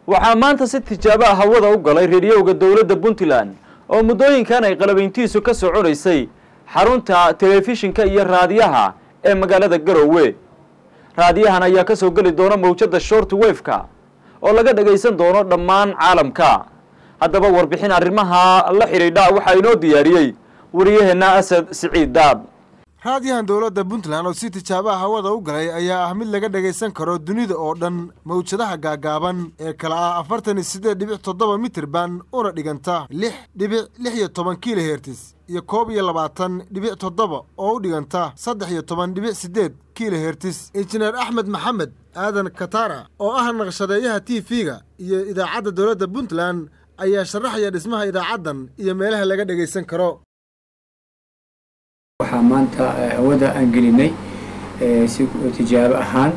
waxaa maanta si tijaabo ah hawada u galay reediyowga dowladda puntland oo muddooyinkan ay qalabayntiisu ka soconaysay xarunta telefishinka iyo raadiyaha ee magaalada garowe raadiyahan ayaa ka soo geli doona mawjadda short wefka oo laga dhagaysan doono dhammaan caalamka haddaba warbixin arrimaha la xidhiidha waxaa inoo diyaariyey wariyaheenna asad siciid daad raadiyahan dowladda puntland oo si tijaabaha hawada u galay ayaa ah mid laga dhagaysan karo dunida oo dhan mawjadaha gaagaaban ee kala ah afartan iyo siddeed dhibic toddoba mitirban una dhiganta lix dhibic lix iyo toban kilohertis iyo koob iyo labaatan dhibic toddoba oo u dhiganta saddex iyo toban dhibic siddeed kilohertis injineer axmed maxamed aadan katara oo ah naqshadeeyaha t v-ga iyo idaacadda dowladda puntland ayaa sharaxaya dhismaha idaacaddan iyo meelaha laga dhagaysan karo waxaa maanta hawada aan gelinay si tijaabo ahaan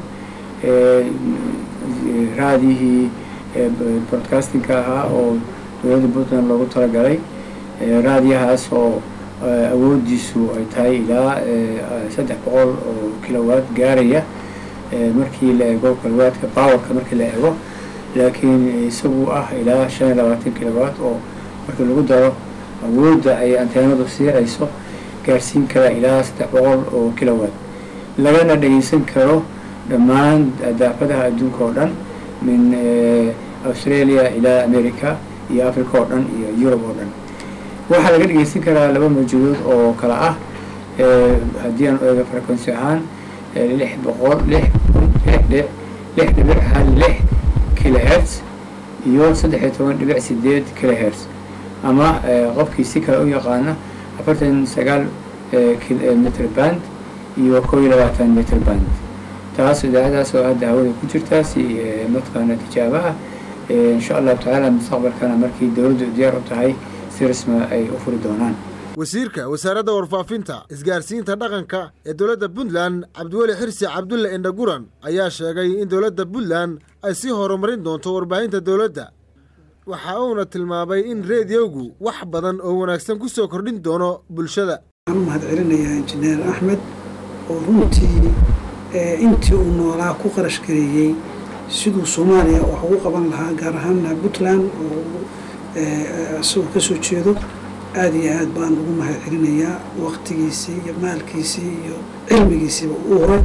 raadiyihii broadcastingka ahaa oo dowladda puntland loogu talagalay raadiyahaas oo awoodiisu ay tahay ilaa saddex boqol oo kilowatt gaaraya markii la eego kilowatka powerka markii la eego laakiin isagu ah ilaa shan iyo labaatan kilowatt oo markii lagu daro awoodda ay anteenadu siirayso gaarsiin kara ilaa saddex boqol oo kilowatt lagana dhagaysan karo dhammaan daafadaha adduunka oo dhan min australia ilaa america iyo africa oo dhan iyo yurub oo dhan waxaa laga dhagaysan karaa laba mawjadood oo kala ah haddii aan eego frequency ahaan lix boqol lix lix lix dhibic hal lix kilohertz iyo saddex iyo toban dhibic sideed kilohertz ama qofkii si kale u yaqaana afartan sagaal mitr band iyo koo iyo labaatan mitr band taas idaacadaas oo hadda hawada ku jirtaa si mataqaana tijaabaha insha allahu tacaala mustaqbalkana markii dowladdu diyaar u tahay si rasma ay u furi doonaan wasiirka wasaaradda warfaafinta isgaarsiinta dhaqanka ee dowladda puntland cabdiweli xirsi cabdulle indhaguran ayaa sheegay in dowladda puntland ay sii horumarin doonto warbaahinta dowladda waxa uuna tilmaamay in reediyowgu wax badan oo wanaagsan ku soo kordhin doono bulshada waxaan u mahad celinayaa injineer axmed oo runtii intii uu noolaa ku qarash gareeyey siduu soomaaliya wax ugu qaban lahaa gaar ahaana puntland oo isagoo ka soo jeedo aada iyo aad baan ugu mahad celinayaa waqtigiisii iyo maalkiisii iyo cilmigiisiiba uu horay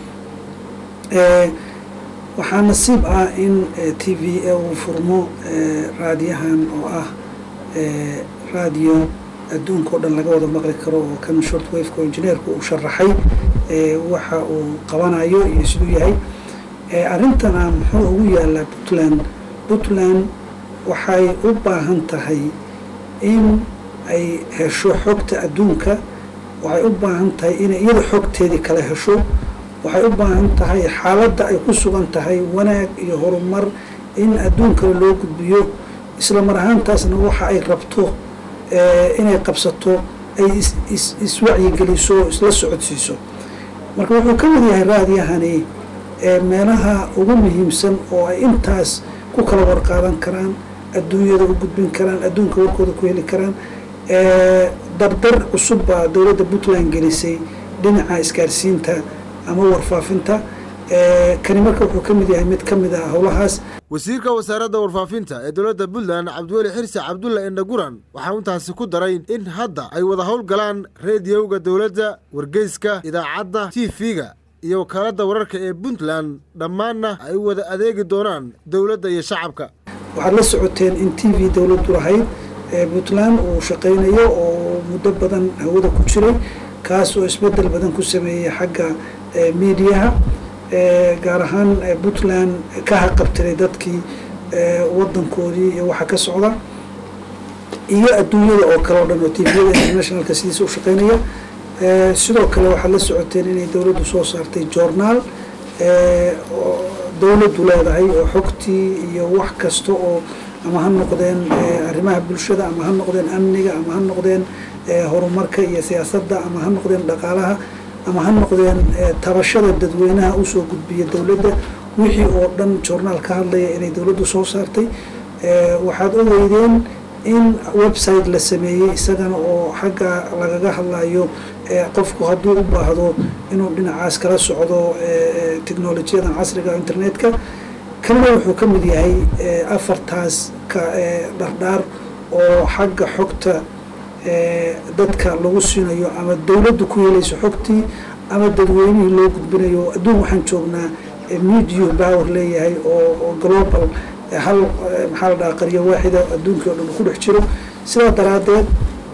waxaa nasiib ah in t v a uu furmo raadiyahan oo ah raadiyo adduunka o dhan laga wada maqli karo oo kan short wafeka oo injineerku uu sharaxay waxa uu qabanayo iyo siduu yahay arrintana muxuu ugu yaalaa puntland puntland waxay u baahan tahay in ay hesho xogta adduunka waxay u baahan tahay inay iyada xogteedii kala hesho waxay u baahan tahay xaaladda ay ku sugan tahay wanaag iyo horumar in adduunkale loo gudbiyo isla mar ahaantaasna waxa ay rabto inay qabsato ay iswacyigeliso isla socodsiiso marka wuxuu ka mid yahay raadiyahani meelaha ugu muhiimsan oo ay intaas ku kala warqaadan karaan adduunyada u gudbin karaan adduunka warkooda ku heli karaan dardar cusub baa dowladda puntland gelisay dhinaca isgaarsiinta ama warfaafinta kani marka wuxuu ka mid yahay mid ka mid ah howlahaas wasiirka wasaaradda warfaafinta ee dowladda puntland cabdiweli xirsi cabdulle indhaguran waxaa intaasi ku daray in hadda ay wada howlgalaan reediyowga dowladda wargeyska idaacadda t v-ga iyo wakaaladda wararka ee puntland dhammaanna ay wada adeegi doonaan dowladda iyo shacabka waxaad la socoteen in t v dowladdu lahayd puntland uu shaqaynayo oo muddo badan hawada ku jiray kaas oo isbedel badan ku sameeyey xagga miidiyaha gaar ahaan puntland ka haqabtiray dadkii wadankoodii iyo waxa ka socda iyo adduunyada oo kale o dhan oo tviyada internationalka sidiisa u shaqeynaya sidoo kale waxaad la socoteen inay dowladdu soo saartay journaal dowladdu leedahay oo xogtii iyo wax kasta oo ama ha noqdeen arrimaha bulshada ama ha noqdeen amniga ama ha noqdeen horumarka iyo siyaasadda ama ha noqdeen dhaqaalaha ama ha noqdeen tabashada dadweynaha usoo gudbiya dowladda wixii oo dhan journaal ka hadlaya inay dowladdu soo saartay waxaad ogeydeen in website la sameeyey isagana oo xagga lagaga hadlayo qofku hadduu u baahdo inuu dhinacaas kala socdo technolojiyadan casriga internetka kanada wuxuu ka mid yahay afartaas ka dhardhaar oo xagga xogta dadka lagu siinayo ama dowladdu ku helayso xogtii ama dadweynihii loo gudbinayo adduun waxaan joognaa media power leeyahay oo global hal maxaa la dhaha qaryo waaxida adduunkii oo dhan ku dhex jiro sidaa daraadeed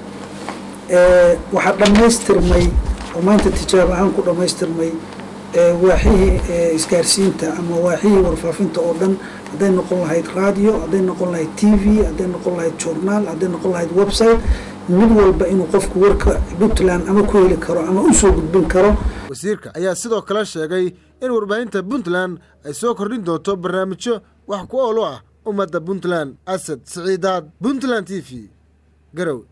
waxaa dhammaystirmay oo maanta tijaabo ahaan ku dhammaystirmay waaxihii isgaarsiinta ama waaxihii warfaafinta oo dhan hadday noqon lahayd radio hadday noqon lahayd t v hadday noqon lahayd journaal hadday noqon lahayd website mid walba inuu qofku warka puntland ama ku heli karo ama u soo gudbin karo wasiirka ayaa sidoo kale sheegay in warbaahinta puntland ay soo kordhin doonto barnaamijyo wax ku ool u ah ummadda puntland asad siciidaad puntland t v garow